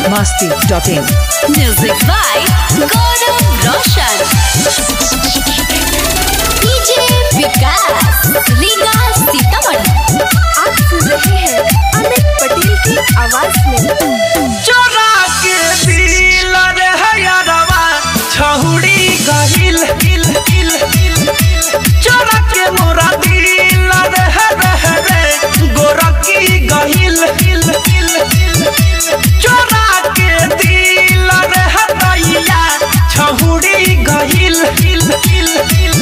biharmasti.in Music by Gaurav Roshan. DJ विकास रीगा सीतामढ़ी आप सुन रहे हैं अमित पटेल की आवाज में चोरा के दिल रे हयरवा छहुड़ी गहिल हिल हिल हिल चोरा के मोरा दिल रे हरे रे गोरकी गहिल हिल हिल हिल चोरा के दिल रे हदैया छहुड़ी गहिल हिल हिल हिल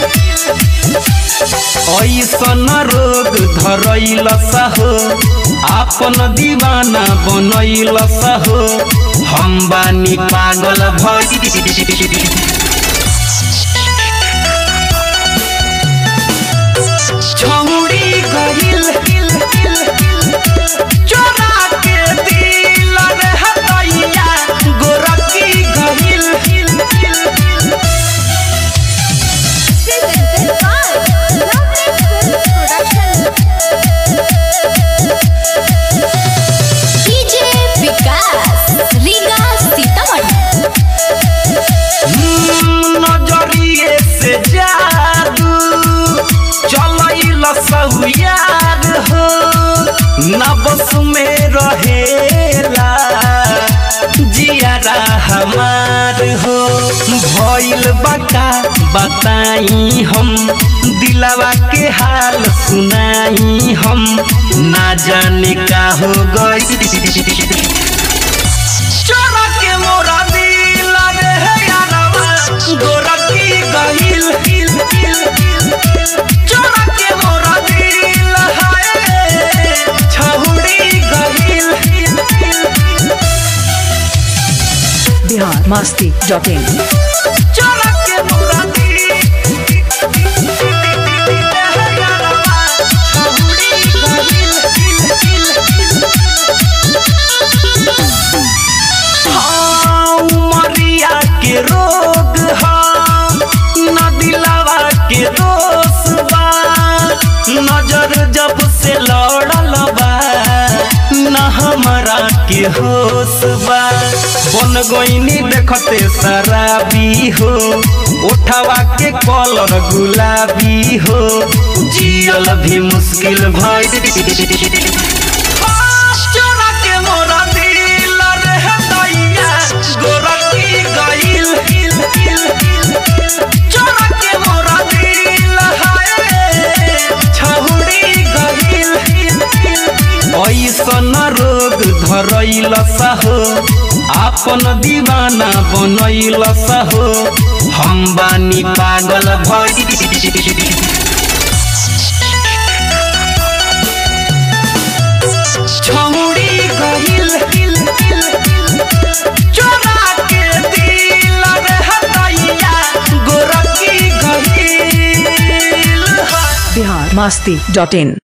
ऐसन रोग धरैल सहो आपन दीवाना बनैल सहो हम बानी पागल भई छौड़ी गहिल हिल हिल हिल चोरा के दिल रे हदैया गोरकी गहिल हिल हिल हिल Presented by Lovely Film Production. DJ विकास रीगा सीतामढ़ी नजरिए से जादू चलैल सहुयार हो नबस में रहेला जियारा हमार हो भइल बका बताई हम दिलवा के हाल सुनाई हम ना जाने का हो गई चोरा के मोरा दिल रे हे यारवा गोरकी गहिल हिल हिल हिल चोरा के मोरा दिल हाय छहुड़ी गहिल हिल हिल हिल biharmasti.in चोरा के मोरा दिल हे यारवा छहुड़ी गहिल हिल हिल हिल हाँ, उमरिया के रोग हाँ न दिलावा के दोष बा नजर जब से लड़ल बा न हमरा के होश बा बन गईनी देखते शराबी हो उठावा के कलर गुलाबी हो जियल भी मुश्किल भई चोरा के मोरा दिल रे हदैया गोरकी गइल हिल हिल हिल चोरा के मोरा दिल हाय छहुड़ी गइल हिल हिल ऐसन रोग धरैल सहो आपन दीवाना बनैल सहो हम बानी पागल भई छौड़ी गहिल हिल हिल हिल चोरा के दिल रे हदैया गोरकी गहिल biharmasti.in